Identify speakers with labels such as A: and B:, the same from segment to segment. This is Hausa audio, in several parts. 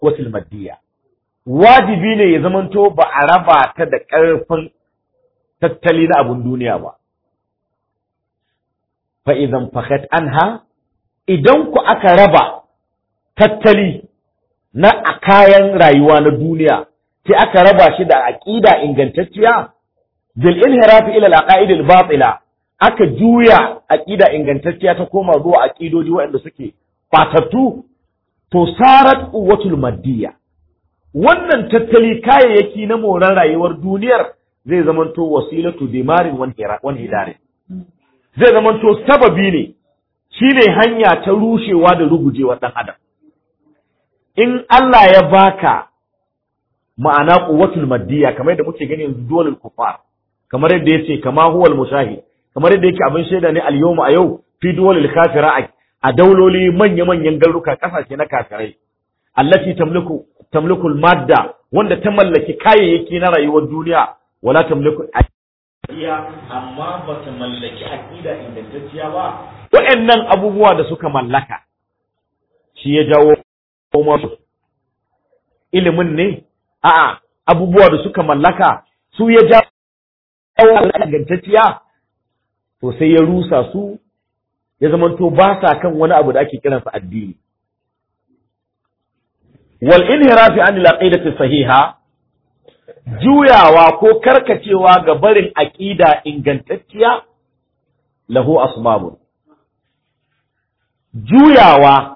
A: wasil maddiya wajibi ne ya zamanto ba a raba ta da ƙarfin tattali na abun duniya ba fa idan fakat anha idan ku aka raba tattali na a kayan rayuwa na duniya sai aka raba shi da aqida ingantacciya bil inhirafi ila al-aqaid al-batila aka juya aqida ingantacciya ta koma zuwa aqidoji waɗanda suke fatattu to sarat quwwatul maddiya wannan tattali kayayyaki na moran rayuwar duniyar zai zamanto wasilatu dimarin wan hidarin zai zamanto sababi ne shine hanya ta rushewa da rugujewa dan adam in Allah ya baka ma'ana quwwatul maddiya kamar yadda muke gani yanzu dole kufar kamar yadda yace kama huwal mushahid kamar yadda yake abin shaida ne al-yawma a yau fi duwalil kafira a dauloli manya-manyan garuruka kasashe na kafirai allati tamliku tamliku madda wanda ta mallaki kayayyaki na rayuwar duniya wala tamliku iya amma ba ta mallaki aqida ingantacciya ba waɗannan abubuwa da suka mallaka shi ya jawo masu ilimin ne a'a abubuwa da suka mallaka su ya jawo ingantacciya to sai ya rusa su ya zamanto ba sa kan wani abu da ake kiransa addini wal inhirafi an al sahiha juyawa ko karkacewa ga barin aqida ingantacciya lahu asbabun juyawa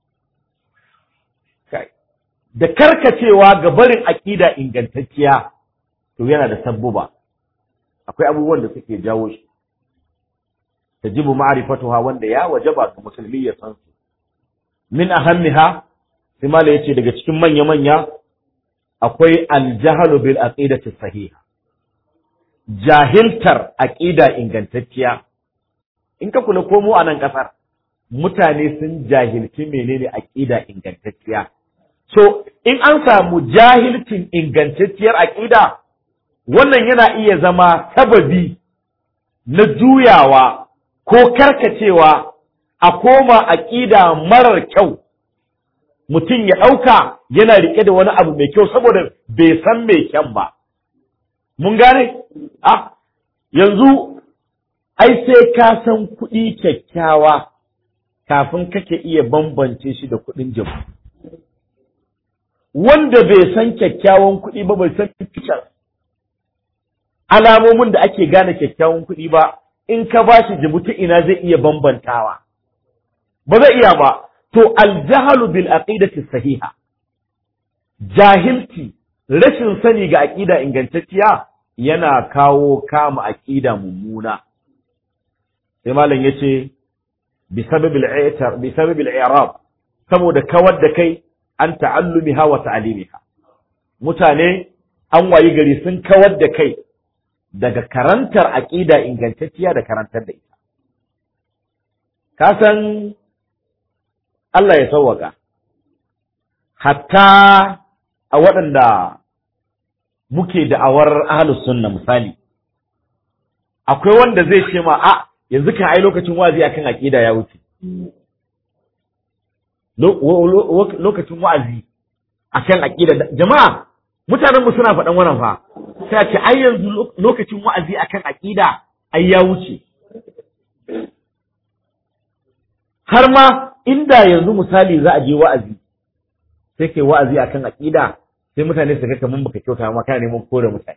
A: da karkacewa ga barin aqida ingantacciya to yana da sabbuba akwai abubuwan da suke jawo shi tajibu ma'rifatuha wanda ya wajaba ga musulmi ya san su min ahammiha sai mala yace daga cikin manya manya akwai aljahlu bil aqidati sahiha jahiltar aqida ingantacciya in ka kula ko mu a nan kasar mutane sun jahilci menene aqida ingantacciya so in an samu jahilcin ingantacciyar aqida wannan yana iya zama sababi na juyawa ko karkacewa a koma aƙida marar kyau mutum ya ɗauka yana riƙe da wani abu mai kyau saboda bai san mai kyan ba. Mun gane? Ah, yanzu ai sai ka san kuɗi kyakkyawa kafin kake iya bambance shi da kuɗin jabu. Wanda bai san kyakkyawan kuɗi ba bai san fitar alamomin da ake gane kyakkyawan kuɗi ba in ka ba shi jibuti ina zai iya bambantawa ba zai iya ba to aljahalu bil aqidati sahiha jahilci rashin sani ga aqida ingantacciya yana kawo kama aqida mummuna sai malam yace bi sababil i'tar bi sababil i'rab saboda kawar da kai an ta'allumiha wa ta'limiha mutane an wayi gari sun kawar da kai daga karantar aƙida ingantacciya da karantar da ita. Ka san Allah ya sauwaka, hatta a waɗanda muke da'awar ahalus sunna misali, akwai wanda zai ce ma, a yanzu kan ai lokacin wazi akan aƙida ya wuce. Lokacin wa'azi akan aƙida, jama'a mutanenmu suna faɗan wannan fa. sai ce ai yanzu lokacin wa'azi akan aqida ai ya wuce har ma inda yanzu misali za a je wa'azi sai kai wa'azi akan aqida sai mutane su ga kaman baka kyauta ma kana neman kore mutane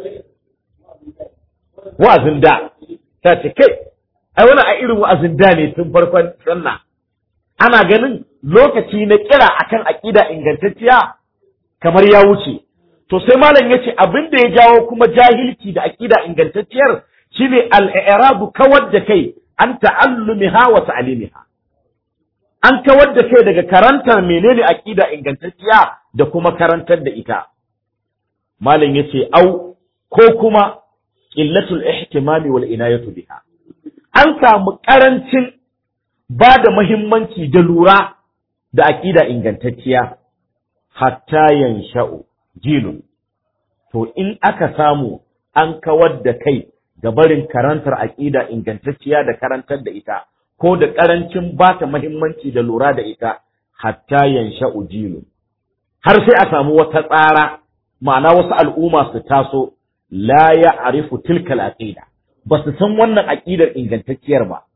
A: wa'azin da ta ce kai ai wani a irin wa'azin da ne tun farkon sunna ana ganin lokaci na kira akan aqida ingantacciya kamar ya wuce to sai malam yace abin da ya jawo kuma jahilci da aqida ingantacciyar shine al-i'rabu kawar da kai an ta'allumiha wa ta'limiha an kawar da kai daga karantar menene aqida ingantacciya da kuma karantar da ita malam yace au ko kuma qillatul ihtimami wal inayatu biha an samu karancin ba da muhimmanci da lura da aqida ingantacciya hatta yansha'u jilun to in aka samu an kawar da kai ga barin karantar aƙida ingantacciya da karantar da ita ko da ƙarancin ba ta muhimmanci da lura da ita hatta yansha ujilun har sai a samu wata tsara ma'ana wasu al'umma su taso la ya'rifu tilkal aqida ba su san wannan aqidar ingantacciyar ba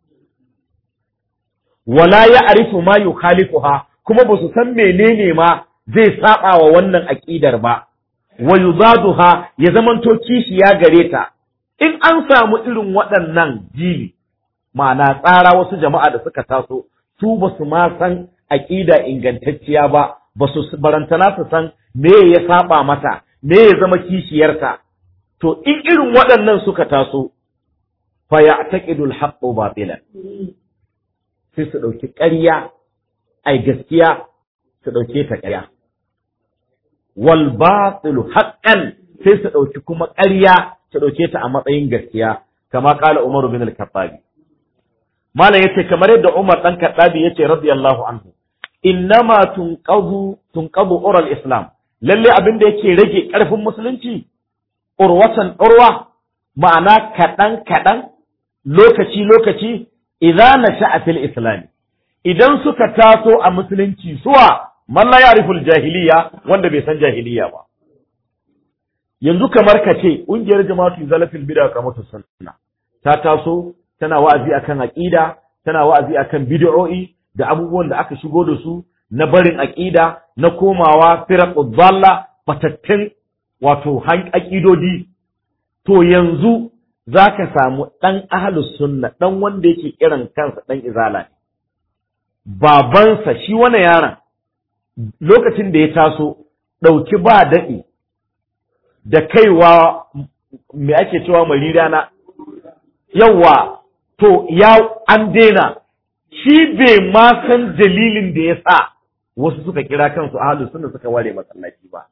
A: wala ya'rifu ma yukhalifuha kuma ba su san menene ma zai saba wa wannan aqidar ba wa yuzaduha ya zamanto kishiya gare ta in an samu irin waɗannan jili ma'ana tsara wasu jama'a da suka taso su ba su ma san aqida ingantacciya ba ba su barantana su san me ya saba mata me ya zama kishiyarta to in irin waɗannan suka taso fa ya'taqidu al-haqqu batilan sai su ɗauki ƙarya ai gaskiya su ɗauke ta ƙarya wal batilu haqqan sai su ɗauki kuma ƙarya su ɗauke ta a matsayin gaskiya kama ƙala Umar bin al-Khattabi malam yace kamar yadda Umar dan Khattabi yace radiyallahu anhu innama tunqadu tunqadu ural islam lalle abin da yake rage ƙarfin musulunci urwatan urwa ma'ana kaɗan kaɗan lokaci lokaci idza nasha'a fil islam idan suka taso a musulunci suwa man la ya'riful jahiliya wanda bai san jahiliya ba yanzu kamar ka ce ƙungiyar jama'atu zalafil bid'a kamar sunna ta taso tana wa'azi akan aqida tana wa'azi akan bid'o'i da abubuwan da aka shigo da su na barin aqida na komawa firaqud dalla fatattun wato han aqidodi to yanzu zaka samu dan ahlus sunna dan wanda yake kiran kansa dan izala ne babansa shi wani yaron lokacin da ya taso ɗauki ba daɗi da kaiwa me ake cewa marira na yawa to ya an daina shi bai ma san dalilin da ya sa wasu suka kira kansu ahalu sunna suka ware masallaci ba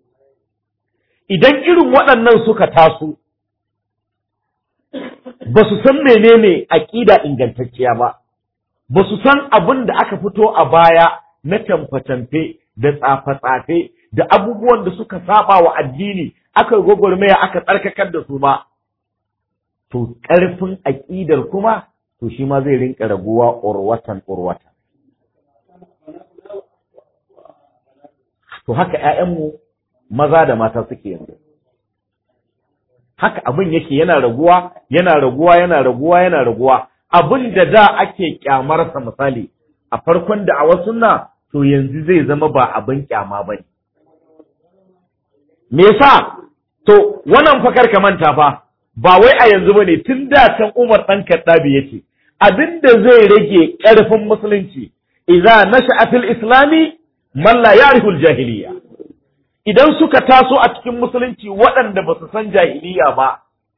A: idan irin waɗannan suka taso ba su san menene aƙida ingantacciya ba ba su san abin da aka fito a baya na tamfe-tamfe da tsafe-tsafe da abubuwan da suka saba wa addini aka gwagwarmaya aka tsarkakar da su ma to ƙarfin aƙidar kuma to shi ma zai rinka raguwa urwatan urwatan to haka ƴaƴanmu maza da mata suke yanzu haka abin yake yana raguwa yana raguwa yana raguwa yana raguwa abin da da ake kyamarsa misali a farkon da a wasu na to yanzu zai zama ba abin kyama ba ne me yasa to wannan fakar ka manta fa ba wai a yanzu bane tun da can Umar dan Kaddabi yace abinda zai rage ƙarfin musulunci idza nasha'a fil islami man la ya'rifu al jahiliya idan suka taso a cikin musulunci waɗanda ba su san jahiliya ba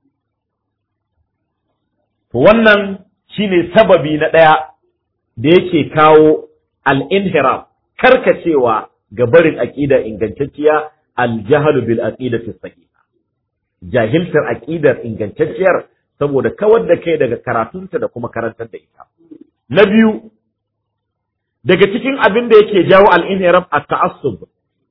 A: to wannan shine sababi na ɗaya da yake kawo al-inhiraf karkacewa ga barin aqida ingantacciya al-jahlu bil aqidati sahiha jahiltar aqidar ingantacciyar saboda kawar da kai daga karatunta da kuma karantar da ita na biyu daga cikin abin da yake jawo al-inhiraf at-ta'assub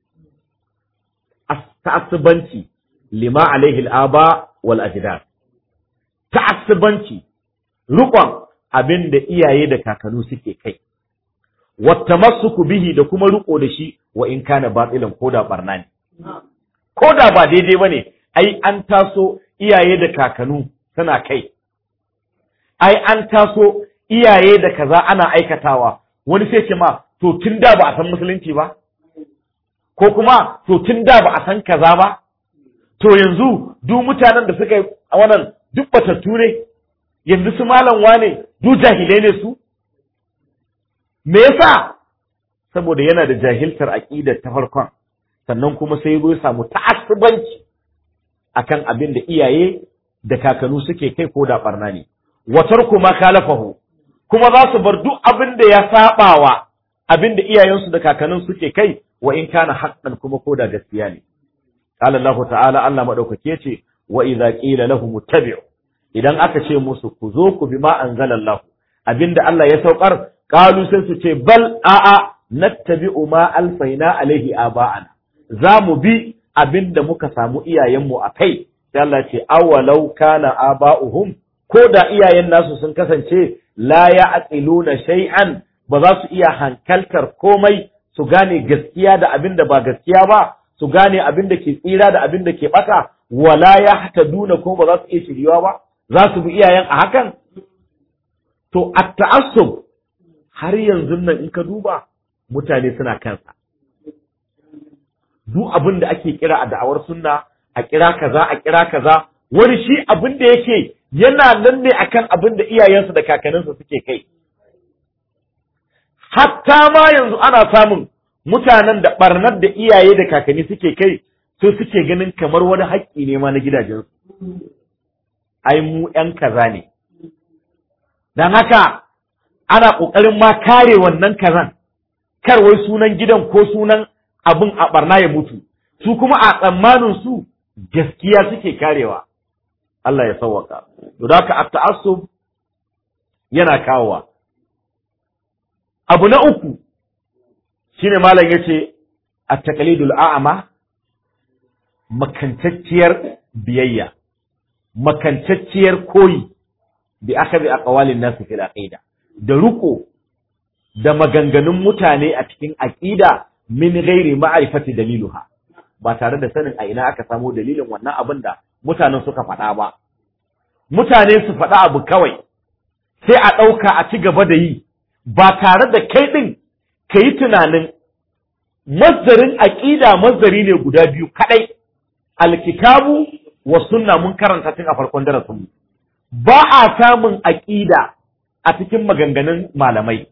A: ta'assubanci lima alaihi al-aba wal ajdad ta'assubanci rukon abin da iyaye da kakanu suke kai wattamassuku bihi da kuma riko da shi wa in kana batilan koda barna ne koda ba daidai bane ai an taso iyaye da kakanu suna kai ai an taso iyaye da kaza ana aikatawa wani sai ce ma to tun da ba a san musulunci ba ko kuma to tun da ba a san kaza ba to yanzu duk mutanen da suka yi a wannan duk batattu ne yanzu su malam wane duk jahilai ne su me yasa saboda yana da jahiltar aqidar ta farkon sannan kuma sai ya samu ta'assubanci akan abin da iyaye da kakanu suke kai ko da barna ne watar kuma kalafahu kuma za su bar duk abin da ya sabawa abin da iyayensu da kakannin suke kai wa in kana haqqan kuma ko da gaskiya ne qala Allah ta'ala Allah madaukake ce wa idza qila lahum ittabi'u idan aka ce musu ku zo ku bi ma anzalallahu abinda Allah ya saukar qalu sai su ce bal a'a nattabi'u ma alfaina alaihi aba'ana za mu bi abinda muka samu iyayenmu a kai sai Allah ce awalau kana aba'uhum ko da iyayen nasu sun kasance la ya'qiluna shay'an ba za su iya hankaltar komai su gane gaskiya da abin da ba gaskiya ba su gane abin da ke tsira da abin da ke bata wala ya hata duna ko ba za su iya shiriwa ba za su bi iyayen a hakan to at ta'assub har yanzu nan in ka duba mutane suna kansa duk abin da ake kira a da'awar sunna a kira kaza a kira kaza wani shi abin da yake yana nan ne akan abin da iyayensu da kakanninsu suke kai hatta ma yanzu ana samun mutanen da barnar da iyaye da kakanni suke kai so suke ganin kamar wani haƙƙi ne ma na gidajensu ai mu ƴan kaza ne don haka ana ƙoƙarin ma kare wannan kazan kar wai sunan gidan ko sunan abin a barna ya mutu su kuma a tsammanin su gaskiya suke karewa Allah ya sauwaka to da haka at-ta'assub yana kawowa abu na uku shine malam yace at-taqlidul a'ma makantacciyar biyayya makantacciyar koyi bi akhadhi aqwalin nas fil aqida da ruko da maganganun mutane a cikin aqida min ghairi ma'rifati daliluha ba tare da sanin a ina aka samo dalilin wannan abin da mutanen suka faɗa ba mutane su faɗa abu kawai sai a ɗauka a ci gaba da yi ba tare da kai ɗin ka yi tunanin mazdarin aƙida mazdari ne guda biyu kaɗai alkitabu wa sunna mun karanta tun a farkon darasinmu ba a samun aƙida a cikin maganganun malamai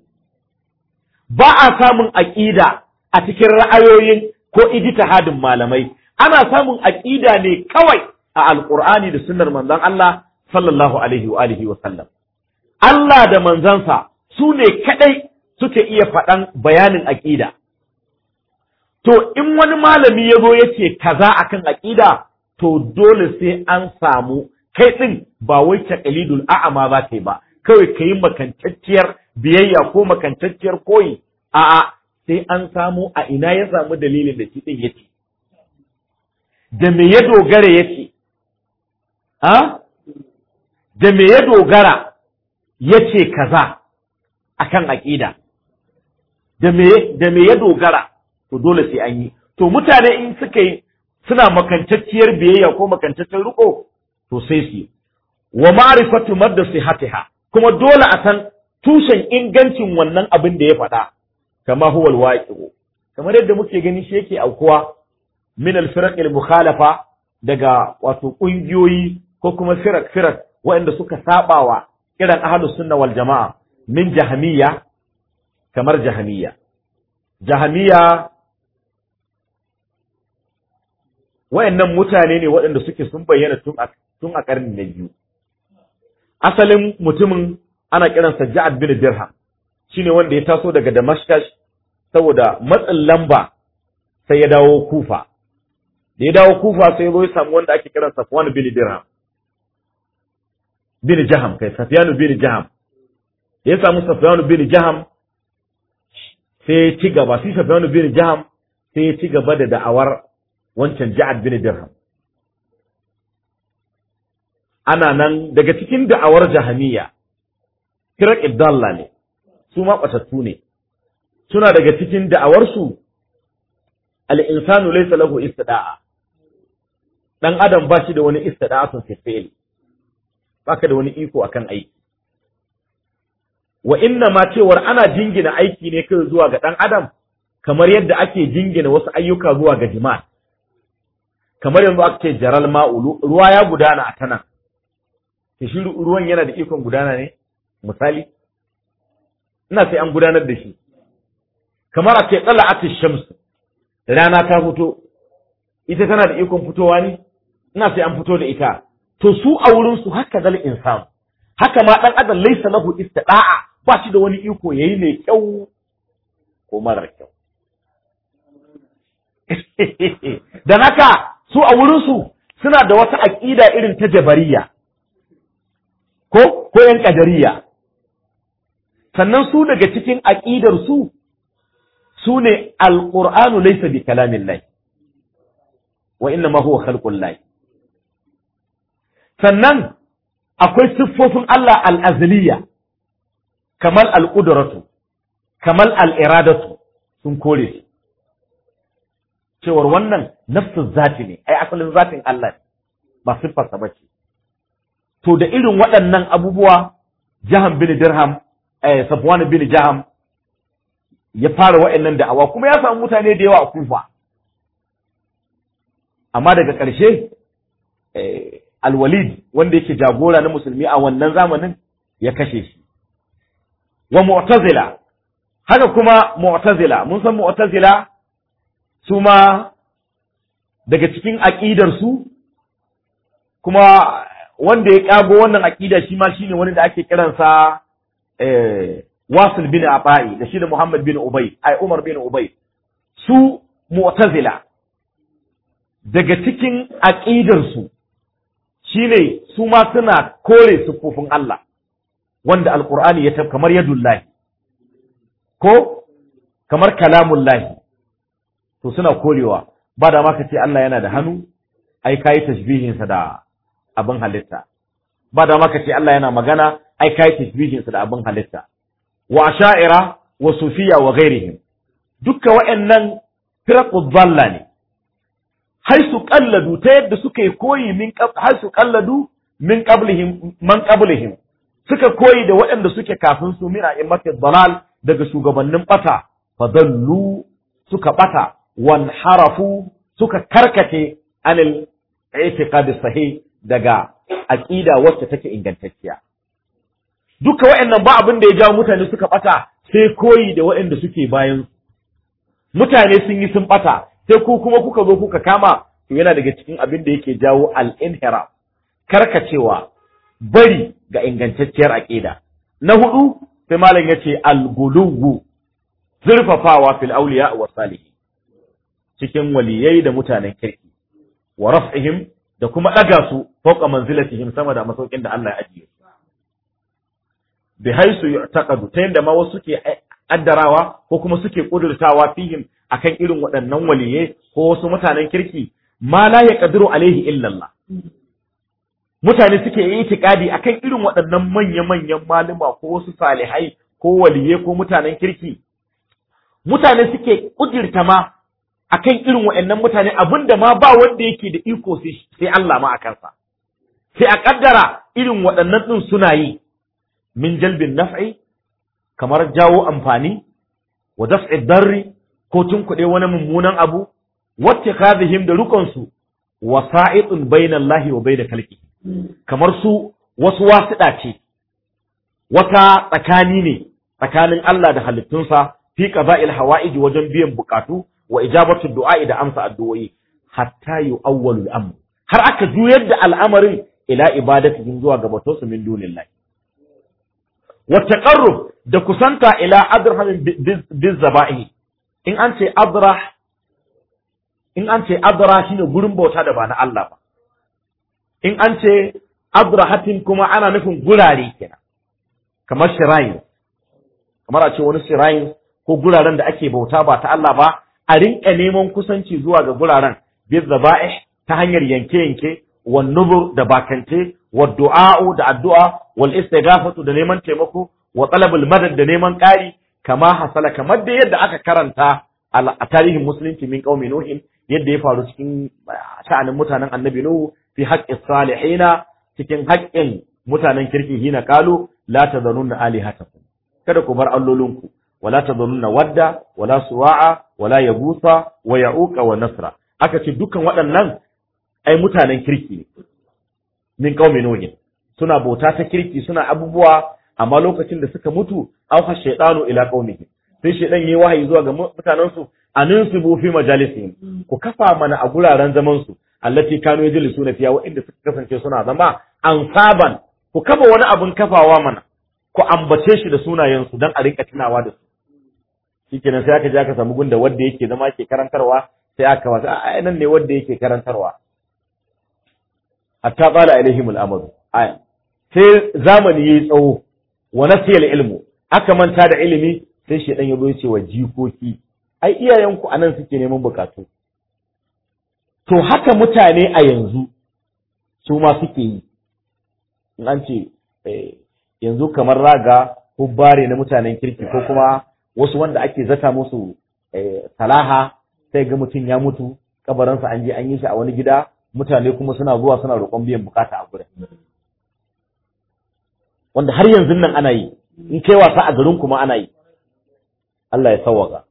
A: ba a samun aƙida a cikin ra'ayoyin ko ijtihadin malamai ana samun aƙida ne kawai a alƙur'ani da sunnar manzon Allah sallallahu alaihi wa alihi wa sallam Allah da manzansa su ne kadai suke iya faɗan bayanin aƙida to in wani malami ya zo ya ce kaza akan aƙida to dole sai an samu kai ɗin ba wai taqlidul a'ama ba kai ba kawai ka yi makantacciyar biyayya ko makantacciyar koyi a'a sai an samu a ina ya samu dalilin da shi ɗin ya ce da me ya dogara ya ce ha da me ya dogara ya ce kaza akan aƙida da me da me ya dogara to dole sai an yi to mutane in suka yi suna makantacciyar biyayya ko makantaccen riko to sai su wa ma'rifatu madda sihatiha kuma dole a san tushen ingancin wannan abin da ya faɗa kama huwa alwaqi'u kamar yadda muke gani shi yake aukuwa min al-firaq al-mukhalafa daga wato kungiyoyi ko kuma firak firak waɗanda suka sabawa kiran ahlus sunna wal jama'a min jahmiya kamar jahmiya jahmiya wayannan mutane ne waɗanda suke sun bayyana tun a tun a ƙarni na biyu asalin mutumin ana kiransa Ja'ad bin Dirham shine wanda ya taso daga Damascus saboda matsin lamba sai ya dawo Kufa da ya dawo Kufa sai ya zo ya samu wanda ake kiransa Safwan bin Dirham bin Jaham kai Safyan bin Jaham ya samu Safyan bin Jaham sai ya ci gaba sai Safyan bin Jaham sai ya ci gaba da da'awar wancan Ja'ad bin Dirham ana nan daga cikin da'awar jahamiya kirak ibdalla ne su ma ɓatattu ne suna daga cikin da'awarsu al'insanu laisa lahu istida'a ɗan adam ba shi da wani istida'a sun fefeli ba ka da wani iko akan aiki wa inna ma cewar ana jingina aiki ne kai zuwa ga ɗan adam kamar yadda ake jingina wasu ayyuka zuwa ga jima'a kamar yanzu aka ce jaral ma'ulu ruwa ya gudana a tanan shi ruwan yana da ikon gudana ne misali ina sai an gudanar da shi kamar a ce tsala'at shams rana ta fito ita tana da ikon fitowa ne ina sai an fito da ita to su a wurin su haka zal insan haka ma dan adam laysa lahu istida'a ba shi da wani iko yayi mai kyau ko marar kyau dan haka su a wurin su suna da wata aqida irin ta jabariya ko ko yan kadariya sannan su daga cikin aqidar su su ne alqur'anu laysa bi kalamillah wa inna ma huwa khalqullah sannan akwai siffofin Allah al-azliya kamar al-qudratu kamar al-iradatu sun kore shi cewar wannan nafsin zati ne ai asalin zatin Allah ne ba siffarsa ba ce to da irin waɗannan abubuwa Jaham bin Dirham eh Safwan bin Jaham ya fara wa'annan da'awa kuma ya samu mutane da yawa a Kufa amma daga ƙarshe Al-Walid wanda yake jagora na musulmi a wannan zamanin ya kashe shi wa Mu'tazila haka kuma Mu'tazila mun san Mu'tazila su ma daga cikin aqidar su kuma wanda ya kago wannan aqida shi ma shine wani da ake kiransa eh Wasil bin Abai da shi da Muhammad bin Ubay ai Umar bin Ubay su Mu'tazila daga cikin aqidar su shine su ma suna kore sufufin Allah wanda alqur'ani ya tab kamar yadullahi ko kamar kalamullahi to suna korewa ba da ma ka ce Allah yana da hannu ai kai tashbihinsa da abin halitta ba da maka ce Allah yana magana ai kai tasbihinsa da abin halitta wa sha'ira wa sufiya wa ghairihim dukka wa'annan firaqu dhalla ne haisu qalladu ta yadda suka yi koyi min haisu qalladu min qablihim man qablihim suka koyi da waɗanda suke kafin su min a'immati dalal daga shugabannin bata fadallu suka bata wan harafu suka karkace anil i'tiqad sahih daga aqida wacce take ingantacciya duka waɗannan ba abin da ya jawo mutane suka bata sai koyi da waɗanda suke bayan mutane sun yi sun bata sai ku kuma kuka zo kuka kama to yana daga cikin abin da yake jawo al-inhira karkacewa bari ga ingantacciyar aqida na hudu sai malam yace al-guluwu zurfafawa fil awliya wa salihin cikin waliyai da mutanen kirki wa raf'ihim da kuma ɗaga su fauka manzilatihim sama da masaukin da Allah ya ajiye su bi haisu yu'taqadu ta yanda ma wasu suke addarawa ko kuma suke kudurtawa fihim akan irin waɗannan waliye ko wasu mutanen kirki ma la yaqdiru alaihi illa Allah mutane suke yi itikadi akan irin waɗannan manya-manyan malama ko wasu salihai ko waliye ko mutanen kirki mutane suke kudirta ma akan irin waɗannan mutane abinda ma ba wanda yake da iko sai Allah ma a kansa sai a kaddara irin waɗannan ɗin suna yi min jalbin naf'i kamar jawo amfani wa daf'i darri ko tunkuɗe wani mummunan abu wacce kadhihim da rukunsu wasa'itun bainallahi wa bainal khalqi kamar su wasu wasiɗa ce wata tsakani ne tsakanin Allah da halittunsa fi qada'il hawa'ij wajen biyan bukatu wa ijabatu du'a'i da amsa addu'o'i hatta yu'awwalu al-amr har aka juyar da al'amarin ila ibadatihim zuwa ga batonsu min dunillahi wa taqarrub da kusanta ila adraham biz zaba'i in an ce adrah in an ce adra shine gurin bauta da ba na Allah ba in an ce adrahatin kuma ana nufin gurare kenan kamar shirayin kamar a ce wani shirayin ko guraren da ake bauta ba ta Allah ba a rinka neman kusanci zuwa ga guraren bil zaba'ih ta hanyar yanke-yanke wan nubur da bakance wa du'a'u da addu'a wal istighafatu da neman taimako wa talabul madad da neman ƙari kama hasala kamar da yadda aka karanta a tarihin musulunci min qaumi nuhin yadda ya faru cikin sha'anin mutanen annabi nuhu fi haqqi salihina cikin haƙƙin mutanen kirki hina qalu la tadhununa alihatakum kada ku bar allolinku wala tadhununa wadda wala suwa'a wala yabusa wa ya'uqa wa nasra aka ce dukkan waɗannan ai mutanen kirki ne min qaumi nuhin suna bauta ta kirki suna abubuwa amma lokacin da suka mutu auha shaytanu ila qaumihi sai shaydan yayi wahayi zuwa ga mutanen su aninsibu fi majalisihim ku kafa mana a guraren zaman su allati kanu yajlisuna fiya wa'inda suka kasance suna zama ansaban ku kafa wani abun kafawa mana ku ambace shi da sunayen su dan a rinka tunawa da su shikenan sai aka je aka samu gunda wanda yake zama ke karantarwa sai aka wasa a nan ne wanda yake karantarwa hatta qala alaihim al-amru aya sai zamani yayi tsawo wa nasiya ilmu aka manta da ilimi sai shedan ya zo ya ce wa jikoki ai iyayenku anan suke neman bukatu to haka mutane a yanzu su ma suke yi in an ce yanzu kamar raga hubbare na mutanen kirki ko kuma wasu wanda ake zata musu salaha sai ga mutum ya mutu kabarinsa an je an yi shi a wani gida mutane kuma suna zuwa suna roƙon biyan bukata a gurin wanda har yanzu nan ana yi in kai wasa a garin kuma ana yi Allah ya sawwaka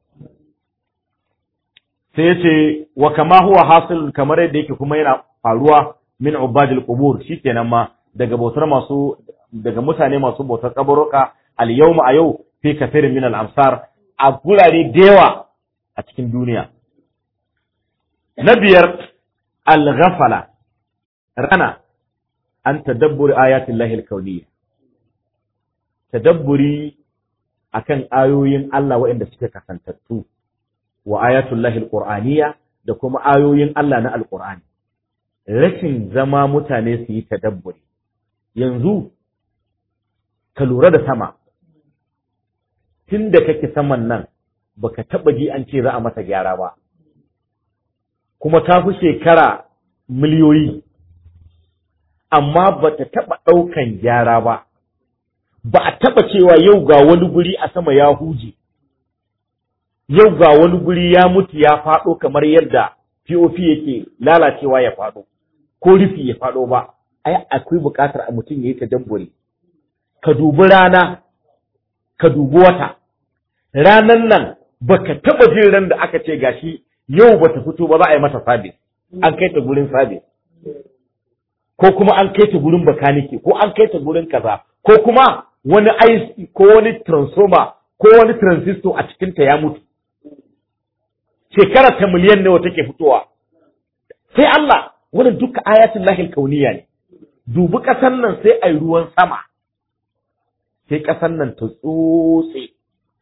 A: sai ya ce wa kama huwa hasil kamar yadda yake kuma yana faruwa min ubadil qubur shikenan ma daga bautar masu daga mutane masu bautar kabaruka al yawma a yau fi kafirin min al amsar a gurare da yawa a cikin duniya na biyar al ghafala rana an tadabburi ayatin lahil kauniyya tadabburi akan ayoyin Allah waɗanda suke kasantattu wa ayatul lahil qur'aniyya da kuma ayoyin Allah na alqur'ani rashin zama mutane su yi tadabburi yanzu ka lura da sama tun da kake saman nan baka taba ji an ce za a mata gyara ba kuma ta fi shekara miliyoyi amma ba ta taba ɗaukan gyara ba ba a taba cewa yau ga wani guri a sama ya huje yau ga wani guri ya mutu ya faɗo kamar yadda POP yake lalacewa ya faɗo ko rufi ya faɗo ba ai akwai buƙatar a mutum ya yi tadabburi ka dubi rana ka dubi wata ranan nan baka taba jin ran da aka ce gashi yau bata fito ba za a yi mata sabis an kai ta gurin sabis ko kuma an kai ta gurin bakanike ko an kai ta gurin kaza ko kuma wani IC ko wani transformer ko wani transistor a cikin ta ya mutu shekara ta miliyan nawa take fitowa sai Allah wannan duka ayatul lahil kauniya ne dubi ƙasan nan sai ai ruwan sama sai ƙasan nan ta tsotse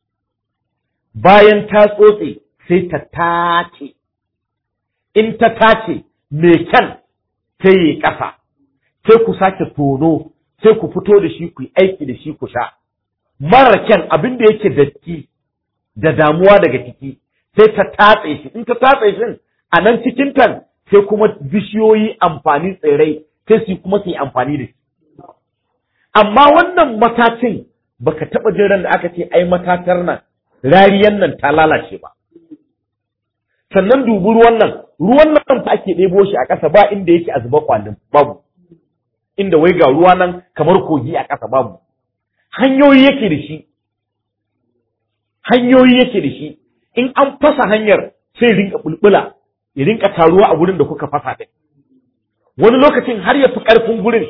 A: bayan ta tsotse sai ta tace in ta tace mai kyan sai yi ƙasa sai ku sake tono sai ku fito da shi ku yi aiki da shi ku sha mara kyan abin da yake datti da damuwa daga ciki sai ta tatse shi in ta tatse shi a nan cikin tan sai kuma bishiyoyi amfani tsirrai sai su kuma su yi amfani da shi amma wannan matacin baka taɓa jin ran da aka ce ai matatar nan rariyan nan ta lalace ba sannan dubi ruwan nan ruwan nan fa ake ɗebo shi a ƙasa ba inda yake a zuba kwalin babu inda wai ga ruwa nan kamar kogi a ƙasa babu hanyoyi yake da shi hanyoyi yake da shi in an fasa hanyar sai rinka bulbula ya rinka taruwa a gurin da kuka fasa ɗin wani lokacin har ya fi ƙarfin gurin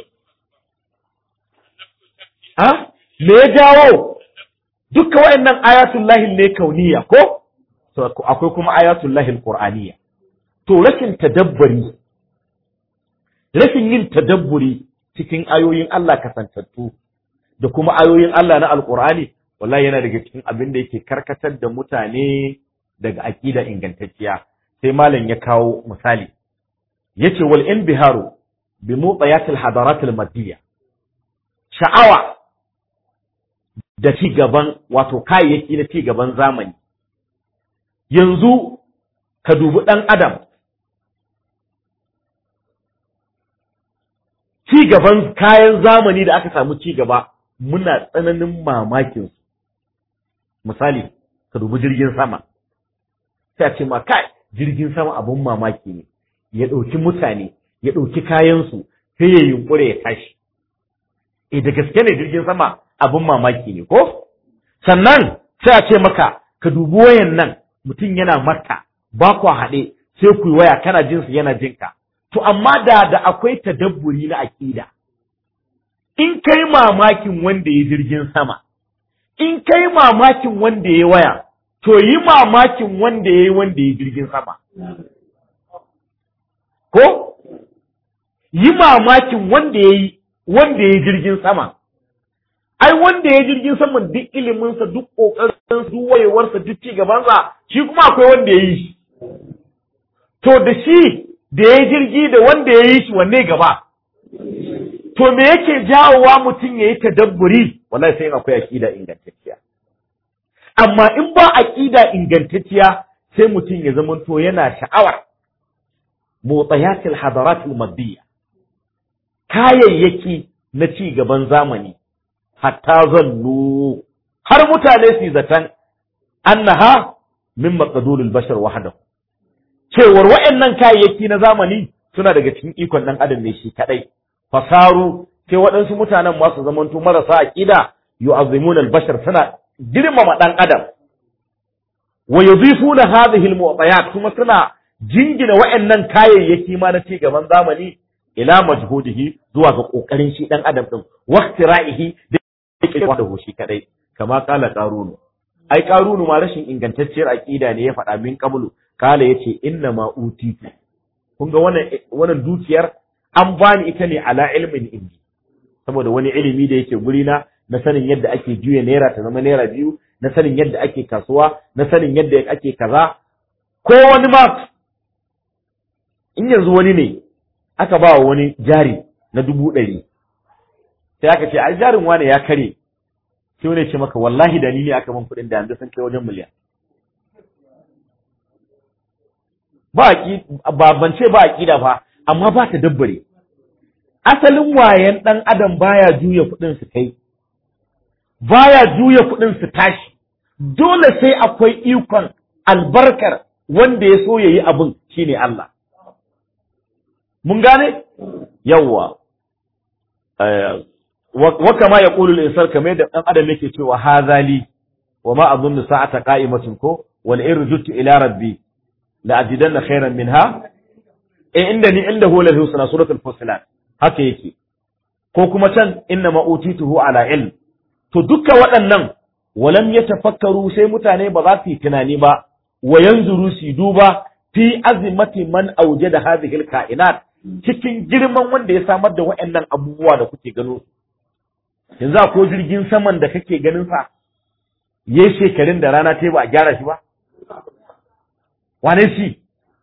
A: ha me ya jawo duka waɗannan ayatul lahil ne kauniya ko to akwai kuma ayatul lahil qur'aniya to rashin tadabburi rashin yin tadabburi cikin ayoyin Allah kasantattu da kuma ayoyin Allah na alqur'ani wallahi yana daga cikin abin da yake karkatar da mutane daga aqida ingantacciya sai malam ya kawo misali yace wal inbiharu bi mutayatil hadarat al madiyya sha'awa da ci gaban wato kayayyaki na ci gaban zamani yanzu ka dubi ɗan adam ci gaban kayan zamani da aka samu ci gaba muna tsananin mamakin su misali ka dubi jirgin sama sai a ce ma kai jirgin sama abun mamaki ne ya ɗauki mutane ya ɗauki kayansu sai ya yunkure ya tashi eh da gaske ne jirgin sama abin mamaki ne ko sannan sai a ce maka ka dubi wayan nan mutum yana maka ba ku haɗe sai ku yi waya kana jin su yana jinka to amma da da akwai tadabburi na aƙida in kai mamakin wanda ya jirgin sama in kai mamakin wanda ya waya to yi mamakin wanda ya yi wanda ya jirgin sama ko yi mamakin wanda ya yi wanda ya jirgin sama ai wanda ya jirgin saman duk iliminsa duk ƙoƙarinsa duk wayewarsa duk ci gabansa shi kuma akwai wanda ya yi shi to da shi da ya jirgi da wanda ya yi shi wanne gaba to me yake jawowa mutum ya yi tadabburi wallahi sai akwai aƙida ingantacciya amma in ba aƙida ingantacciya sai mutum ya zama to yana sha'awar motsayatil hadaratul maddiya kayayyaki na ci gaban zamani hatta zallu har mutane su zaton annaha min maqdurul bashar wahdahu cewar waɗannan kayayyaki na zamani suna daga cikin ikon dan adam ne shi kadai fasaru sai waɗansu mutanen masu zamanto marasa aqida yu'azzimuna al-bashar suna girmama dan adam wa yudhifuna hadhihi al-mu'tayat kuma suna jingina waɗannan kayayyaki ma na cigaban zamani ila majhudihi zuwa ga kokarin shi dan adam din waqtira'ihi da yake da shi kadai kama kala qarunu ai qarunu ma rashin ingantacciyar aqida ne ya faɗa min qablu kala yace inna ma utitu kun ga wannan wannan dukiyar an bani ita ne ala ilmin indi saboda wani ilimi da yake guri na na sanin yadda ake juya naira ta zama naira biyu na sanin yadda ake kasuwa na sanin yadda ake kaza ko wani ma in yanzu wani ne aka ba wa wani jari na dubu ɗari sai aka ce ai jarin wane ya kare sai wani ce maka wallahi da ni ne aka ban kuɗin da yanzu sun kai wajen miliyan ba ba ban ce ba aqida fa amma ba ta dabbare asalin wayan dan adam baya juya kuɗin su kai baya juya kuɗin su tashi dole sai akwai ikon albarkar wanda ya so yayi abin shine Allah mun gane yawwa wa kama ya qulu al-insan kamar da dan adam yake cewa hazali wa ma adhunnu sa'ata qa'imatun ko wal irjutu ila rabbi la ajidanna khairan minha eh inda ni inda huwa al-husna suratul fusilat haka yake ko kuma can inna ma utituhu ala ilm to dukkan waɗannan walam yatafakkaru sai mutane ba za su yi tunani ba wa yanzuru su duba fi azimati man aujada hadhihi al-ka'inat cikin girman wanda ya samar da waɗannan abubuwa da kuke gano yanzu ko jirgin saman da kake ganin sa yayi shekarun da rana ta ba a gyara shi ba wane shi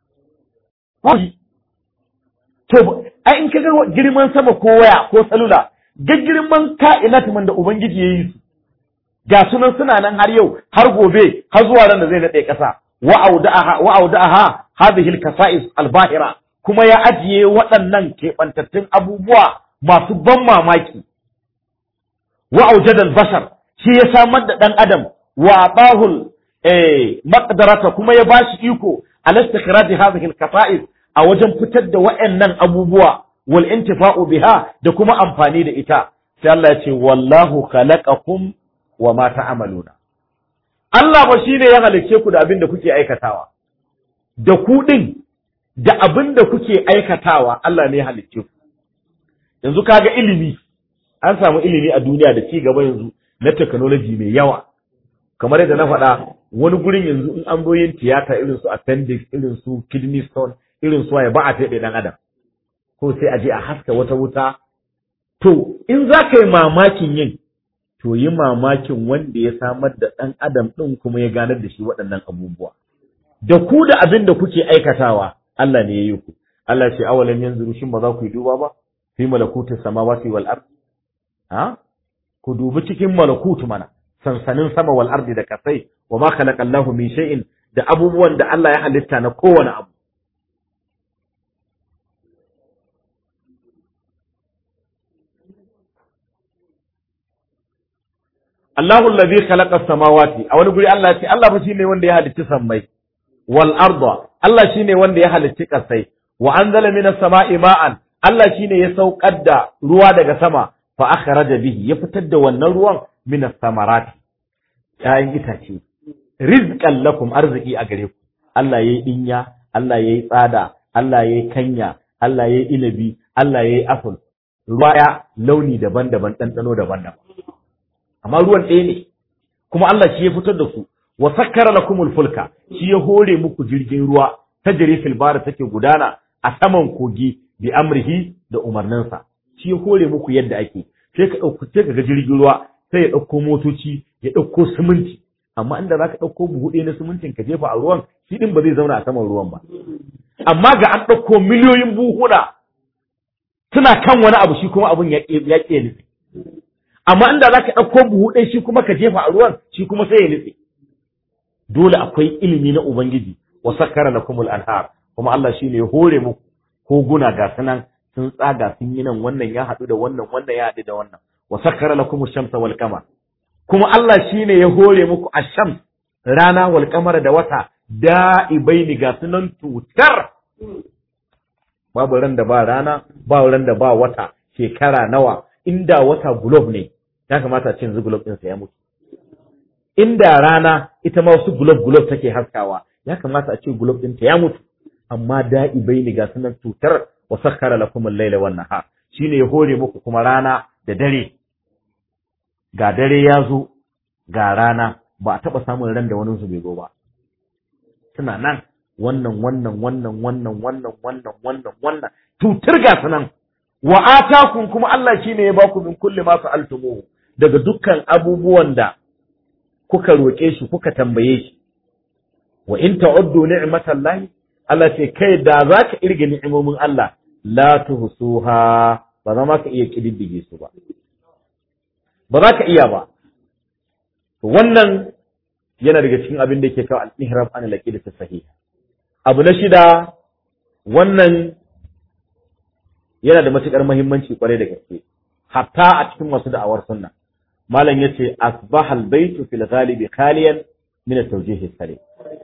A: to ai in ka ga girman sama ko waya ko salula ga girman ka'inat man da ubangiji yayi su ga sunan suna nan har yau har gobe har zuwa ran da zai nade kasa wa auda'aha wa auda'aha hadhihi al-kasa'is al-bahira kuma ya ajiye waɗannan keɓantattun abubuwa masu ban mamaki wa aujadal bashar shi ya samar da ɗan adam wa atahul eh maqdarata kuma ya bashi iko ala istikhraj hadhihi al-kasa'is a wajen fitar da waɗannan abubuwa wal intifa'u biha da kuma amfani da ita sai Allah ya ce wallahu khalaqakum wa ma ta'maluna Allah ba shine ya halicce ku da abin da kuke aikatawa da ku din da abin da kuke aikatawa Allah ne ya halicce ku yanzu kaga ilimi an samu ilimi a duniya da ci gaba yanzu na technology mai yawa kamar yadda na faɗa wani gurin yanzu in an yin tiyata irin su appendix irin su kidney stone irin su waye ba a feɗe ɗan adam ko sai a je a haska wata wuta to in za ka yi mamakin yin to yi mamakin wanda ya samar da ɗan adam ɗin kuma ya ganar da shi waɗannan abubuwa da ku da abin da kuke aikatawa Allah ne ya yi ku Allah ce awalan yanzu shin ba za ku yi duba ba fi malakutus samawati wal ard ha ku dubi cikin malakutu mana sansanin sama wal ardi da kasai wa ma khalaqa Allahu min shay'in da abubuwan da Allah ya halitta na kowane abu Allahu allazi khalaqa as-samawati a wani guri Allah ya ce Allah fa shine wanda ya halicci sammai wal arda Allah shine wanda ya halicci kasai wa anzala minas sama'i ma'an Allah shine ya saukar da ruwa daga sama fa akhraja bihi ya fitar da wannan ruwan minas samarati ƴaƴan itace rizqan lakum arziki a gare ku Allah yayi dinya Allah yayi tsada Allah yayi kanya Allah yayi inabi Allah yayi apple ruwa ya launi daban-daban ɗanɗano daban-daban amma ruwan ɗaya ne kuma Allah shi ya fitar da su wa sakkara lakumul fulka shi ya hore muku jirgin ruwa ta fil bara take gudana a saman kogi bi amrihi da umarninsa shi ya hore muku yadda ake sai ka ɗauko sai ka ga jirgin ruwa sai ya ɗauko motoci ya ɗauko siminti amma inda za ka ɗauko buhu ɗaya na simintin ka jefa a ruwan shi ɗin ba zai zauna a saman ruwan ba amma ga an ɗauko miliyoyin buhuna suna kan wani abu shi kuma abun ya ƙe nutse amma inda za ka ɗauko buhu ɗaya shi kuma ka jefa a ruwan shi kuma sai ya nutse dole akwai ilimi na ubangiji wa sakkara lakumul anhar kuma Allah shine ya hore muku koguna ga sanan sun tsaga sun yi nan wannan ya haɗu da wannan wannan ya haɗu da wannan wa sakkara lakumush shamsa wal qamar kuma Allah shine ya hore muku ash-shams rana wal kamara da wata da'ibaini ga sunan tutar babu ran da ba rana ba ran da ba wata shekara nawa inda wata gulob ne ya kamata a ce yanzu gulob ɗinsa ya mutu inda rana ita ma wasu gulob gulob take haskawa ya kamata a ce gulob ɗinta ya mutu amma da'ibaini ga sunan tutar wa sakkara lakum al-laila wan nahar shine ya hore muku kuma rana da dare ga dare ya zo ga rana ba a taɓa samun ran da wani su bai zo ba suna nan wannan wannan wannan wannan wannan wannan wannan wannan tutur ga su nan wa atakum kuma Allah shine ya baku min kulli ma sa'altumuhu daga dukkan abubuwan da kuka roƙe shi kuka tambaye shi wa in ta'uddu ni'matallahi Allah ce kai da za ka irga ni'imomin Allah la tuhsuha ba za ma ka iya kididdige su ba ba za ka iya ba wannan yana daga cikin abin da yake kawo al-ihrab an al-aqidah sahiha abu na shida wannan yana da matukar muhimmanci kwarai da gaske hatta a cikin masu da'awar sunna malam yace asbaha al-baytu fil ghalibi khaliyan min at-tawjih as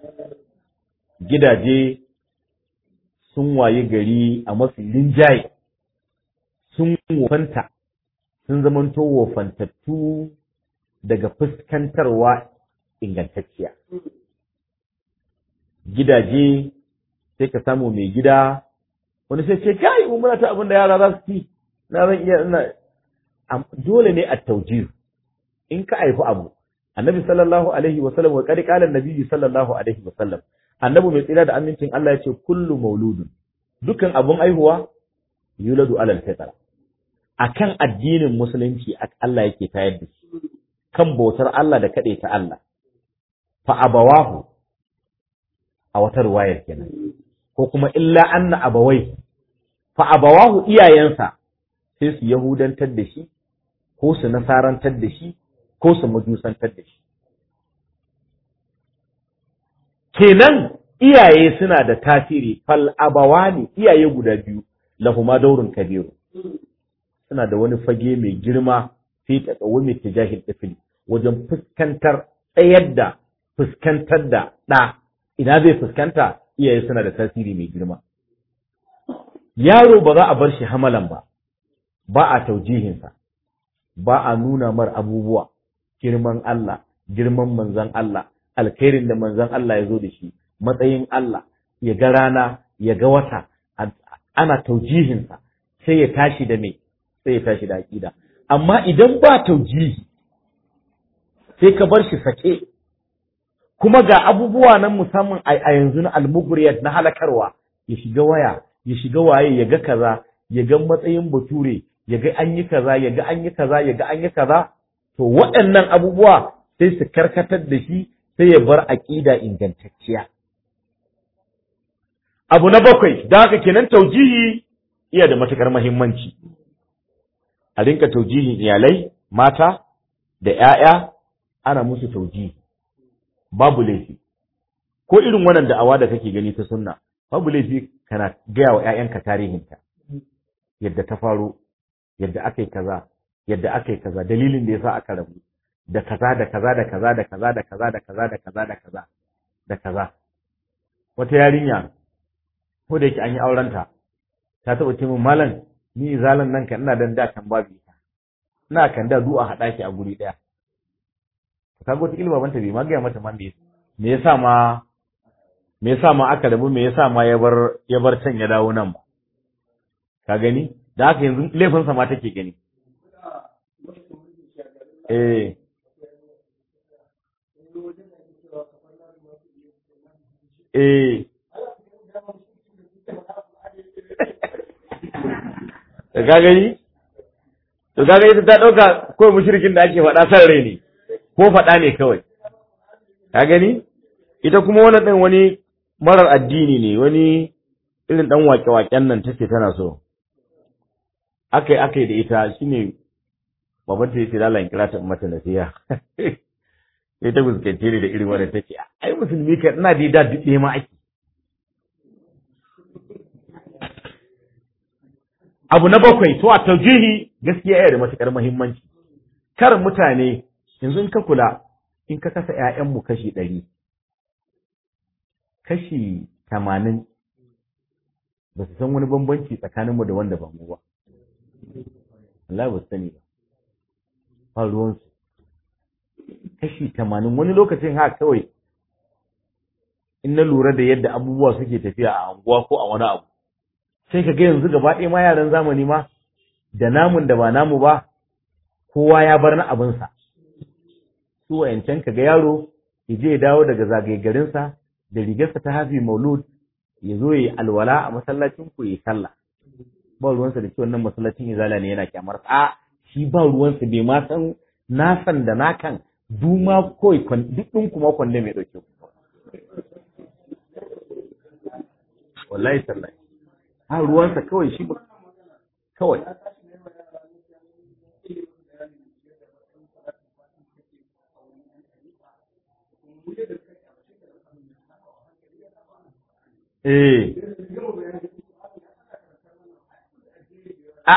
A: gidaje sun wayi gari a mafi linjaye sun wofanta sun zamanto wofantattu daga fuskantarwa ingantacciya gidaje sai ka samu mai gida wani sai ce kai mu muna ta abin da yara za su ci na zan iya ina dole ne a taujir in ka haifi abu annabi sallallahu alaihi wa sallam wa qad qala annabi sallallahu alaihi wa sallam annabi mai tsira da amincin Allah ya ce kullu mauludun dukan abun aihuwa yuladu alal fitra akan addinin musulunci Allah yake tayar da shi kan bautar Allah da kaɗai ta Allah fa abawahu a wata ruwayar kenan ko kuma illa anna abawai fa abawahu iyayensa sai su yahudantar da shi ko su nasarantar da shi ko su majusantar da shi kenan iyaye suna da tasiri fal abawani iyaye guda biyu lahuma daurun kabiru suna da wani fage mai girma fi taqawumi tijahil tifli wajen fuskantar tsayar da fuskantar da ɗa ina zai fuskanta iyaye suna da tasiri mai girma yaro ba za a bar shi hamalan ba ba a taujihinsa ba a nuna mar abubuwa girman Allah girman manzon Allah alkhairin da manzon Allah ya zo da shi matsayin Allah ya ga rana ya ga wata ana taujihinsa sai ya tashi da me sai ya tashi da aƙida amma idan ba taujihi sai ka bar shi sake kuma ga abubuwa nan musamman a yanzu na almuguriyat na halakarwa ya shiga waya ya shiga waye ya ga kaza ya ga matsayin bature ya ga an yi kaza ya ga an yi kaza ya ga an yi kaza to waɗannan abubuwa sai su karkatar da shi sai ya bar aƙida ingantacciya abu na bakwai da haka kenan taujihi iya da matukar muhimmanci a rinka taujihin iyalai mata da ‘ya'ya ana musu taujihi babu laifi ko irin wannan da'awa da kake gani ta sunna babu laifi kana gaya wa ‘ya'yanka tarihinta yadda ta faro yadda aka yi kaza yadda aka yi kaza dalilin da yasa aka rabu da kaza da kaza da kaza da kaza da kaza da kaza da kaza da kaza da kaza wata yarinya ko da yake an yi aurenta ta taɓa ce min malam ni izalan nan kan ina dan da kan babu ita ina kan da du'a haɗa ki a guri ɗaya ka ga wata ilma banta bai ma gaya mata man me me yasa ma me yasa ma aka rabu me yasa ma ya bar ya bar can ya dawo nan ba ka gani da haka yanzu laifin sa ma take gani eh eh da ka gani to kaga ita ta dauka ko mushrikin da ake faɗa san rai ne ko faɗa ne kawai ka gani ita kuma wannan din wani marar addini ne wani irin dan wake-waken nan take tana so akai akai da ita shine baban ta yace lalayin kira ta mata nasiha sai ta fuskance ni da irin wannan take ai musulmi ka ina da da duk ma ake abu na bakwai to a taujihi gaskiya yana da matukar muhimmanci kar mutane yanzu in ka kula in ka kasa ‘ya'yanmu kashi ɗari kashi tamanin ba su san wani bambanci tsakaninmu da wanda ba mu ba Allah ba su sani ba ba ruwansu kashi tamanin wani lokacin ha kawai in na lura da yadda abubuwa suke tafiya a anguwa ko a wani abu sai ka ga yanzu gaba ɗaya ma yaran zamani ma da namun da ba namu ba kowa ya bar na abinsa su wayancan ka ga yaro ya je ya dawo daga zagaye garinsa da rigarsa ta hafi maulud ya zo ya yi alwala a masallacin ku ya sallah ba ruwansa da cewa nan masallacin izala ne yana kyamar a shi ba ruwansa bai ma san nasan da nakan duma kawai duk ɗin kuma kwanne mai ɗauke ku wallahi tallahi ha ruwansa kawai shi ba kawai eh a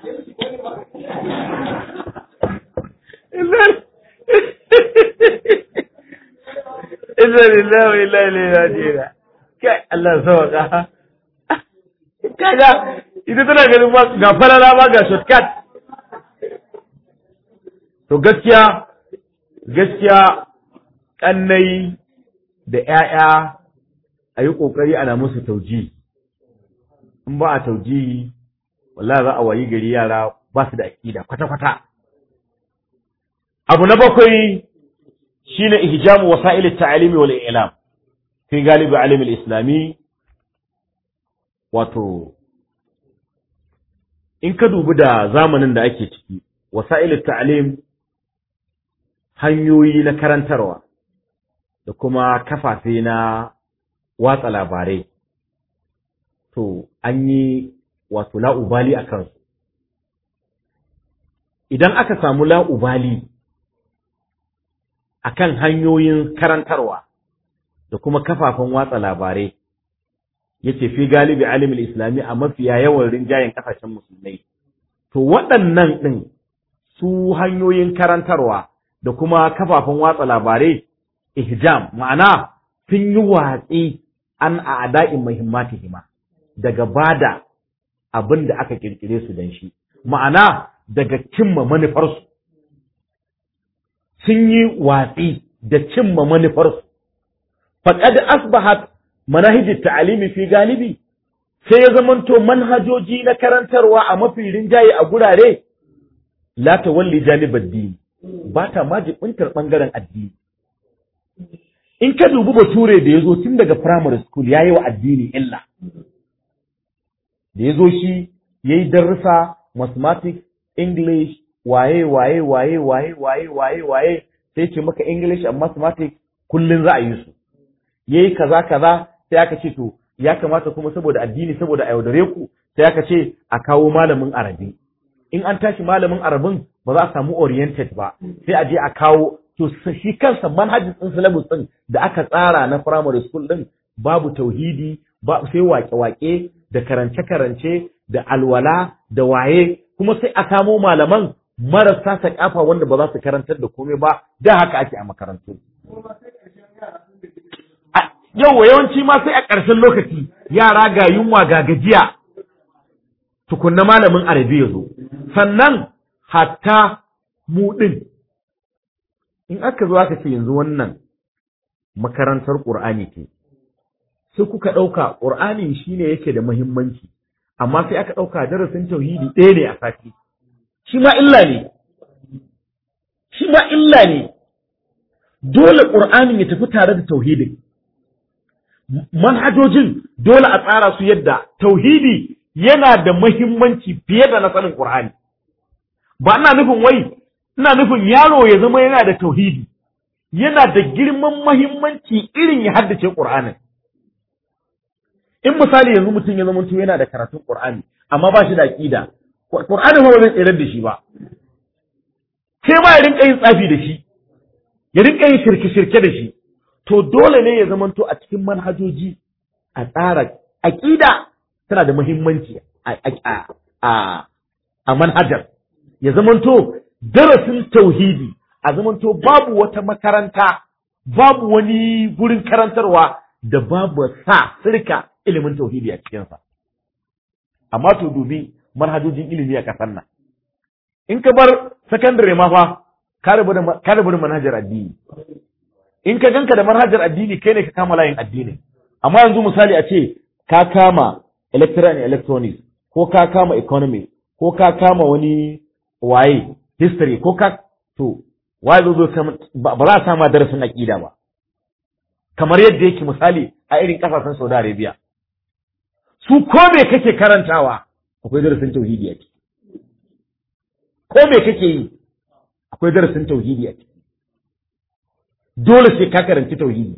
A: Inna lillahi wa inna ilaihi raji'un. Kai Allah sauka. Kaga ita tana ganin ba ga falala ba ga shortcut. To gaskiya gaskiya kannai da ƴaƴa a yi ƙoƙari ana musu tauji. In ba a tauji wallahi za a wayi gari yara ba su da aƙida kwata-kwata. Abu na bakwai shine ihjamu wasa'il at-ta'limi wal i'lam fi galibi alim al-islami wato in ka dubi da zamanin da ake ciki wasa'il at-ta'lim hanyoyi na karantarwa da kuma kafafe na watsa labarai to an yi wato la'ubali a kansu idan aka samu la'ubali akan hanyoyin karantarwa da kuma kafafen watsa labarai yace fi galibi alimin islami a mafiya yawan rinjayen kasashen musulmai to waɗannan ɗin su hanyoyin karantarwa da kuma kafafen watsa labarai ihjam ma'ana sun yi watsi an a ada'in muhimmatihima daga bada abin da aka kirkire su don shi ma'ana daga cimma manufarsu sun yi watsi da cimma manufarsu. Faƙad asbahat manahijin ta'alimi fi galibi, sai ya zamanto manhajoji na karantarwa a mafi rinjaye a gurare, la ta walli janibar dini, ba ta ma jibintar ɓangaren addini. In ka dubi bature da ya zo tun daga primary school ya yi wa addini illa. Da ya zo shi ya yi darussa mathematics, English, waye waye waye waye waye waye waye sai ce maka English and mathematics kullun za a yi su yayi kaza kaza sai aka ce to ya kamata kuma saboda addini saboda a yaudare ku sai aka ce a kawo malamin arabi in an tashi malamin arabin ba za a samu oriented ba sai a je a kawo to shi kansa manhajin din syllabus din da aka tsara na primary school din babu tauhidi ba sai wake-wake da karance-karance da alwala da waye kuma sai a samo malaman marasa sakafa wanda ba za su karantar da komai ba da haka ake a makarantu. Yau yawanci ma sai a ƙarshen lokaci yara ga yunwa ga gajiya tukunna malamin arabi ya zo. Sannan hatta mu ɗin in aka zo aka ce yanzu wannan makarantar ƙur'ani ce sai kuka ɗauka ƙur'ani shine yake da muhimmanci amma sai aka ɗauka darasin tauhidi ɗaya ne a sati. shi ma illa ne, shi ma illa ne, dole ƙur'anin ya tafi tare da tauhidin. Manhajojin dole a tsara su yadda tauhidi yana da mahimmanci fiye da na sanin ƙur'ani. Ba ina nufin wai, ina nufin yaro ya zama yana da tauhidi, yana da girman mahimmanci irin ya haddace ƙur'anin. In misali yanzu mutum ya zama yana da karatun ƙur'ani, amma ba shi da aƙida, Qur'ani ba zai tsere da shi ba. Sai ma ya rinka yin tsafi da shi, ya rinka yin shirke-shirke da shi. To dole ne ya zamanto a cikin manhajoji a tsara aƙida tana da muhimmanci a manhajar. Ya zamanto darasin tauhidi a zamanto babu wata makaranta babu wani gurin karantarwa da babu sa sirka ilimin tauhidi a cikinsa amma to dubi manhajojin ilimi a ƙasar nan in ka bar sakandare ma fa ka rabu da manhajar addini in ka ganka da manhajar addini kai ne ka kama layin addini amma yanzu misali a ce ka kama electoral and electronics ko ka kama economy ko ka kama wani waye history ko ka to waye zo ba za a sama darasin aqida ba kamar yadda yake misali a irin kasashen Saudi Arabia su ko me kake karantawa akwai darasin tauhidi a ciki ko me kake yi akwai darasin tauhidi a ciki dole sai ka karanci tauhidi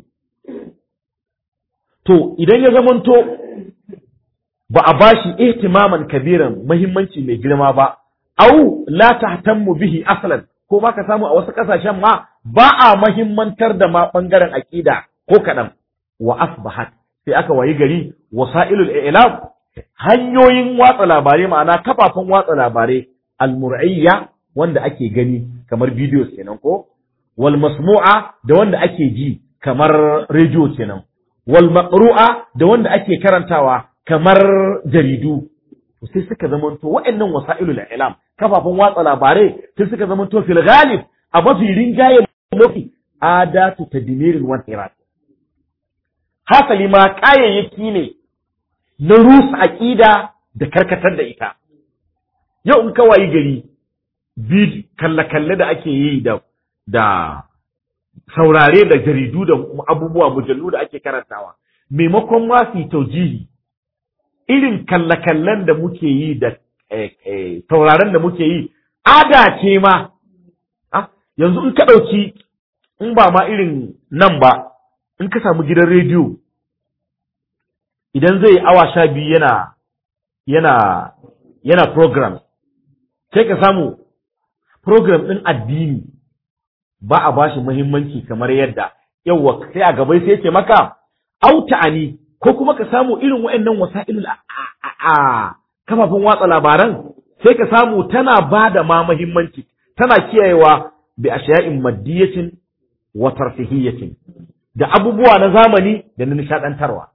A: to idan ya zamanto ba a bashi ihtimaman kabiran muhimmanci mai girma ba au la tahtammu bihi aslan ko ba ka samu a wasu kasashen ma ba a mahimmantar da ma bangaren aqida ko kadan wa asbahat sai aka wayi gari wasailul i'lam hanyoyin watsa labarai ma'ana kafafen watsa labarai almur'iyya wanda ake gani kamar videos kenan ko wal masmu'a da wanda ake ji kamar radio kenan wal maqru'a da wanda ake karantawa kamar jaridu sai suka zamanto waɗannan wasailul i'lam kafafen watsa labarai sai suka zamanto fil ghalib a mafi rinjaye mafi adatu tadmirin wa irat hasali ma kayayyaki ne na rusa aqida da karkatar da ita yau in kawai gari bid kalle-kalle da ake yi da da saurare da jaridu da abubuwa mujallu da ake karantawa maimakon ma su taujihi irin kalle-kallen da muke yi da sauraren da muke yi ada ce ma yanzu in ka ɗauki in ba ma irin nan ba in ka samu gidan rediyo idan zai awa sha biyu yana yana yana program sai ka samu program ɗin addini ba a bashi muhimmanci kamar yadda yawwa sai a gabai sai ce maka auta'ani ko kuma ka samu irin wa'annan wasa'ilul a kafafen watsa labaran sai ka samu tana ba da ma muhimmanci tana kiyayewa bi ashiya'in maddiyatin wa tarfihiyatin da abubuwa na zamani da na nishadantarwa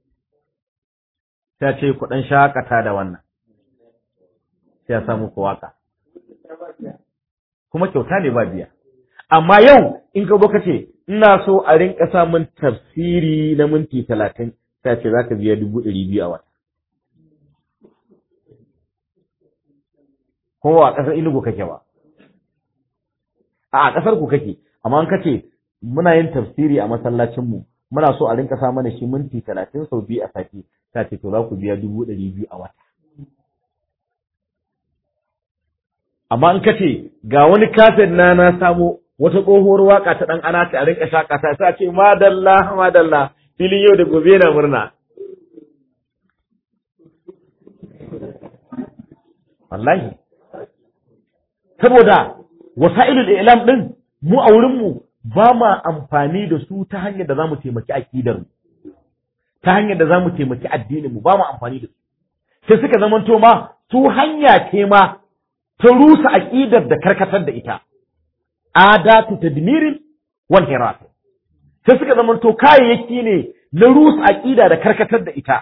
A: sai ce ku dan shakata da wannan sai ya samu ku waka kuma kyauta ne ba biya amma yau in ka ka ce ina so a rinka samun tafsiri na minti talatin sai ce za ka biya dubu ɗari biyu a wata kowa a ƙasar inugu kake ba a ƙasar ku kake amma an kace muna yin tafsiri a masallacinmu muna so a rinka sa mana shi minti talatin sau biyu a sati ta ce to za ku biya dubu ɗari biyu a wata amma in kace ga wani kafin na na samo wata tsohuwar waka ta ɗan ana ta a rinka shakata sai a ce madalla madalla filin yau da gobe na murna wallahi saboda wasa'ilul ilam din mu a wurin mu ba ma amfani da su ta hanyar da zamu taimaki aqidar mu ta hanyar da zamu taimaki addinin mu ba mu amfani da su sai suka zamanto ma su hanya ce ma ta rusa aqidar da karkatar da ita adatu tadmirin wal hirat sai suka zamanto kayayyaki ne na rusa aqida da karkatar da ita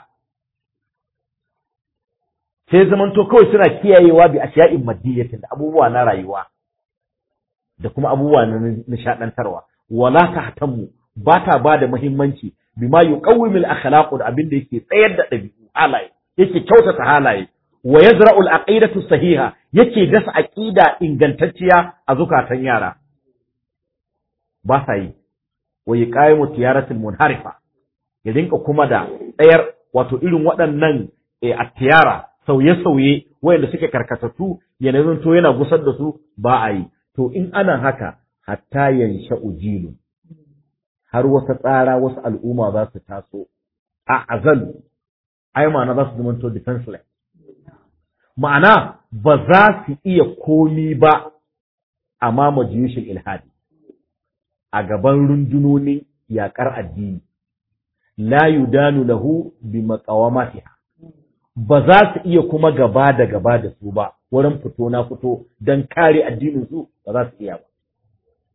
A: sai zamanto kawai suna kiyayewa bi ashiya'in maddiyatin da abubuwa na rayuwa da kuma abubuwa na nishadantarwa wala tahtammu ba ta ba da muhimmanci bima yuqawwimul akhlaq da abin da yake tsayar da dabi'u halaye yake kyautata halaye wa yazra'u al-aqidatu sahiha yake dasa aqida ingantacciya a zukatan yara ba sa yi wa yuqawimu tiyaratul munharifa ya rinka kuma da tsayar wato irin waɗannan a tiyara sauye-sauye wayanda suke karkatattu yanayin to yana gusar da su ba a yi to in ana haka hatta yansha ujilu har wata tsara wasu al'umma za su taso a azalu ai ma'ana za su zama to defenseless ma'ana ba za su iya komi ba a mama jiyushin ilhadi a gaban rundunonin yaƙar addini la yudanu lahu bi maqawamatiha ba za su iya kuma gaba da gaba da su ba wurin fito na fito don kare addinin su ba za su iya ba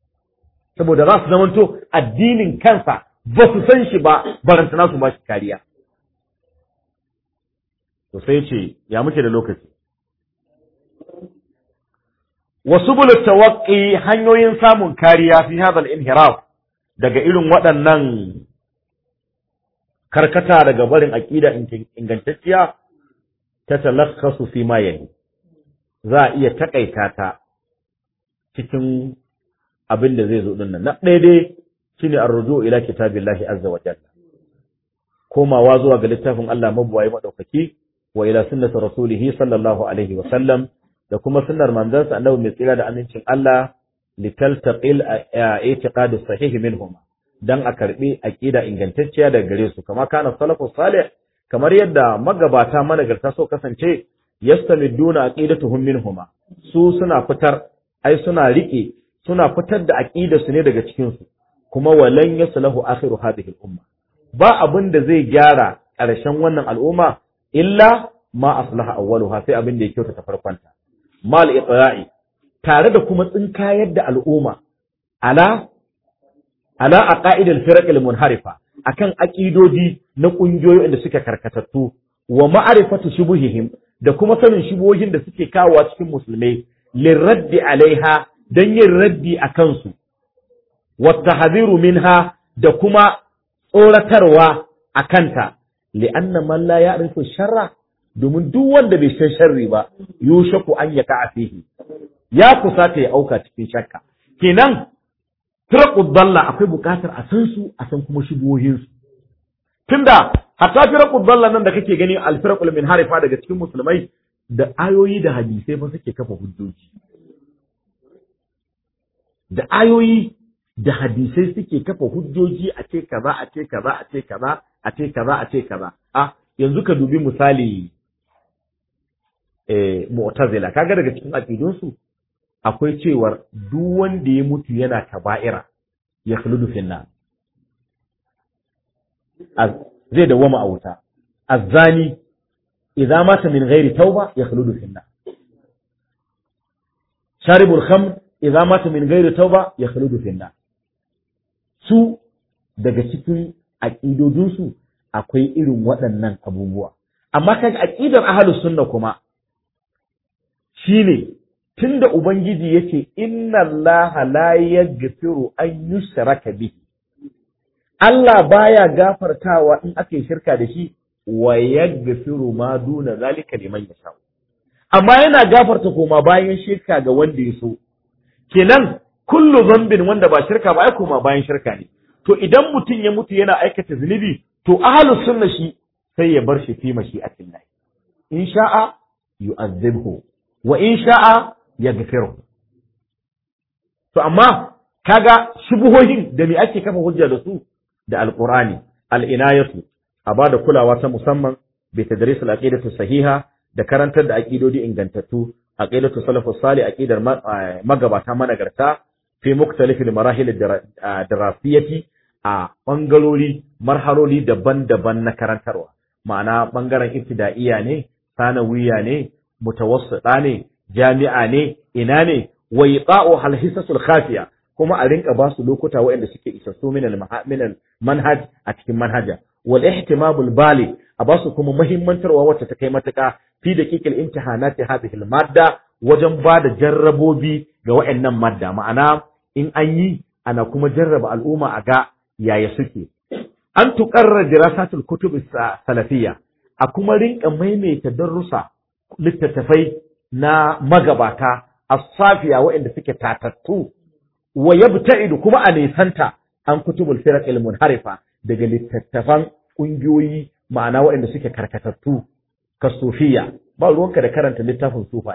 A: saboda za su zamanto addinin kansa ba su san shi ba barantana su ba shi kariya to sai ce ya muke da lokaci wasu bulu tawaqqi hanyoyin samun kariya fi hadal inhiraf daga irin waɗannan karkata daga barin aqida ingantacciya ta talakhasu fi ma yali za a iya takaita ta cikin abin da zai zo din nan na ɗaya dai shine arruju ila kitabillahi azza wa jalla komawa zuwa ga littafin Allah mabuwayi madaukaki wa ila sunnati rasulihi sallallahu alaihi wa sallam da kuma sunnar manzansa annabi mai tsira da amincin Allah litaltaqil i'tiqad sahih minhum dan a karbi aqida ingantacciya daga gare su kama kana salafus salih kamar yadda magabata managarta so kasance yastamiduna aqidatuhum minhuma su suna fitar ai suna rike suna fitar da aqida su ne daga cikin su kuma walan yaslahu akhiru hadhihi al-umma ba abin da zai gyara ƙarshen wannan al'umma illa ma aslaha awwaluha sai abin da ya kyautata farkonta mal iqra'i tare da kuma tsinkayar da al'umma ala ala aqaidil firaq al-munharifa akan aqidodi na kungiyoyi da suke karkatattu wa ma'rifatu shubuhihim da kuma sanin shubuhohin da suke kawo cikin musulmai lirraddi alaiha dan yin raddi akan su wa tahdhiru minha da kuma tsoratarwa akanta li'anna man la ya'rifu sharra domin duk wanda bai san sharri ba yushaku an yaka fihi ya kusata ya auka cikin shakka kenan firaqud dalla akwai bukatar a san su a san kuma shubuhohin su tunda hatta firaqud dalla nan da kake gani al firaqul min harifa daga cikin musulmai da ayoyi da hadisai ba suke kafa hujjoji da ayoyi da hadisai suke kafa hujjoji a ce kaza a ce kaza a ce kaza a ce kaza a ce kaza a yanzu ka dubi misali eh mu'tazila kaga daga cikin aqidun su akwai cewar duk wanda ya mutu yana kaba'ira ya khuludu finna zai dawama a wuta azzani idza mata min ghairi tauba ya khuludu finna sharibul khamr idza mata min ghairi tauba ya khuludu finna su daga cikin aƙidodinsu akwai irin waɗannan abubuwa amma kaga aƙidar ahlus sunna kuma shine tunda ubangiji yace inna allaha la yaghfiru an yushraka bihi Allah baya gafartawa in aka yi shirka da shi wa yaghfiru ma duna zalika liman yasha amma yana gafarta koma bayan shirka ga wanda ya so kenan kullu zambin wanda ba shirka ba ai koma bayan shirka ne to idan mutum ya mutu yana aikata zunubi to ahlus sunna shi sai ya bar shi fi mashi'atin lahi in sha'a yu'azzibhu wa in sha'a yaghfiru to amma kaga shubuhohin da me ake kafa hujja da su da alqur'ani al-inayatu a bada kulawa ta musamman bi tadris al-aqidatu sahiha da karantar da aqidodi ingantattu aqidatu salafus salih aqidar magabata managarta fi muktalifil marahil darasiyati a bangarori marhaloli daban-daban na karantarwa ma'ana bangaren ibtida'iyya ne sanawiya ne mutawassita ne jami'a ne ina ne wa iqa'u hal hisasul khafiya kuma a rinka ba su lokuta waɗanda suke isassu min al manhaj a cikin manhaja wal ihtimamul bali a ba su kuma muhimmantarwa wacce ta kai matuka fi daqiqil imtihanati hadhihi al madda wajen ba da jarrabobi ga waɗannan madda ma'ana in an yi ana kuma jarraba al'umma a ga yaya suke an tuƙarra dirasatul kutub salafiyya a kuma rinka maimaita darussa littattafai na magabata as-safiya waɗanda suke tatattu wa yabta'idu kuma a nisanta an kutubul firaq al-munharifa daga littattafan ƙungiyoyi ma'ana waɗanda suke karkatattu kasufiya ba ruwanka da karanta littafin sufai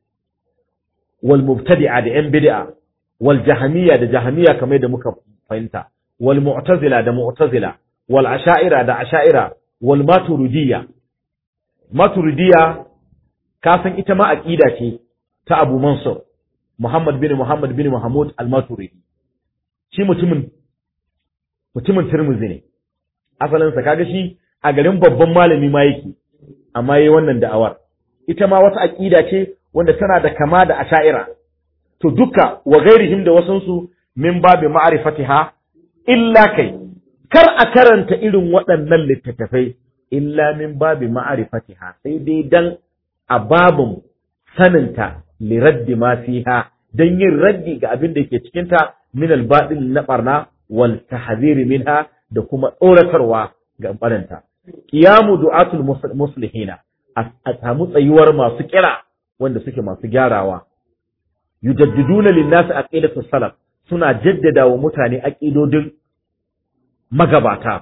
A: wal mubtadi'a da yan bid'a wal jahamiyya da jahamiyya kamar da muka fahimta wal mu'tazila da mu'tazila wal asha'ira da asha'ira wal maturidiyya maturidiyya ka san ita ma aqida ce ta Abu Mansur Muhammad bin Muhammad bin Muhammad al-Maturidi shi mutumin mutumin Tirmidhi ne asalin sa kaga shi a garin babban malami ma yake amma yayi wannan da'awar ita ma wata aqida ce wanda tana da kama da asha'ira to duka wa gairihim da wasansu min babi ma'rifatiha illa kai kar a karanta irin waɗannan littattafai illa min babi ma'rifatiha sai dai dan a babin saninta li raddi ma fiha dan yin raddi ga abin da ke cikin ta min al na barna wal tahziri minha da kuma tsoratarwa ga baranta qiyamu du'atul muslihina a samu tsayuwar masu kira wanda suke masu gyarawa yujaddiduna lin-nasi aqidatu salaf suna jaddada wa mutane aqidodin magabata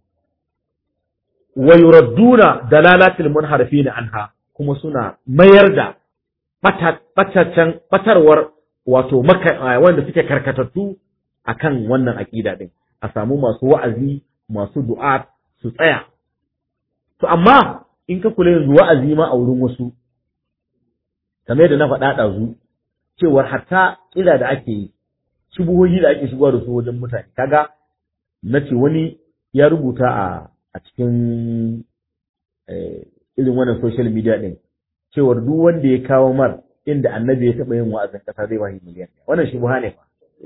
A: wa yuradduna dalalatil munharifin anha kuma suna mayar da bataccan batarwar wato wanda suke karkatattu akan wannan aqida din a samu masu wa'azi masu du'a su tsaya to amma in ka kula yanzu wa'azi ma a wurin wasu kamar da na faɗa ɗazu cewar hatta ƙila da ake yi shubuhohi da ake shigowa da su wajen mutane kaga na ce wani ya rubuta a a cikin irin wannan social media ɗin cewar duk wanda ya kawo mar inda annabi ya taɓa yin wa'azin ƙasa zai wahi miliyan wannan shubuha ne fa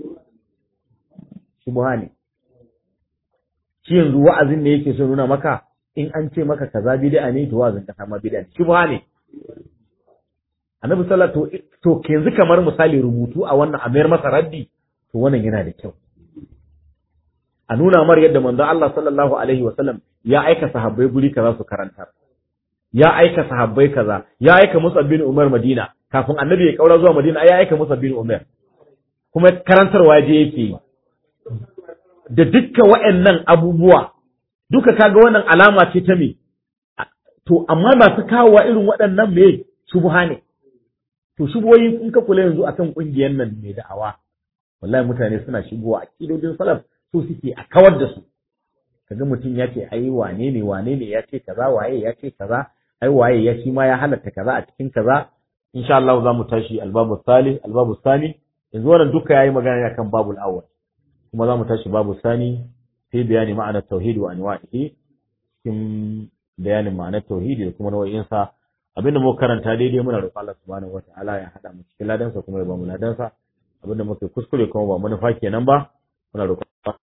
A: shubuha ne shi yanzu wa'azin ne yake so nuna maka in an ce maka kaza bid'a ne to wa'azin ƙasa ma bid'a ne shubuha ne annabi sallallahu to yanzu kamar misali rubutu a wannan a mayar masa raddi to wannan yana da kyau a nuna mar yadda manzon Allah sallallahu alaihi wa sallam ya aika sahabbai guri kaza su karanta ya aika sahabbai kaza ya aika Musa bin Umar Madina kafin annabi ya kaura zuwa Madina ya aika Musa bin Umar kuma karantarwa je yake yi da dukkan waɗannan abubuwa duka kaga wannan alama ce ta me to amma masu kawowa irin waɗannan me shubha ne to shubuhoyi in ka kula yanzu akan kungiyar nan mai da'awa wallahi mutane suna shigowa a kidodin salaf so suke a kawar da su kaga mutum ya ce ai wane ne wane ne ya ce kaza waye ya ce kaza ai waye ya shi ma ya halatta kaza a cikin kaza insha Allah za mu tashi albabu sali albabu sani yanzu wannan duka yayi magana ne kan babul awwal kuma za mu tashi babu sani sai bayani ma'anar tauhidi wa anwa'ihi cikin bayanin ma'anar tauhidi da kuma nau'insa abinda muka karanta daidai muna roƙon Allah subhanahu wataala ya hada mu cikin ladansa kuma ya ba mu ladansa abinda muka kuskure kuma ba manufa kenan ba muna roƙon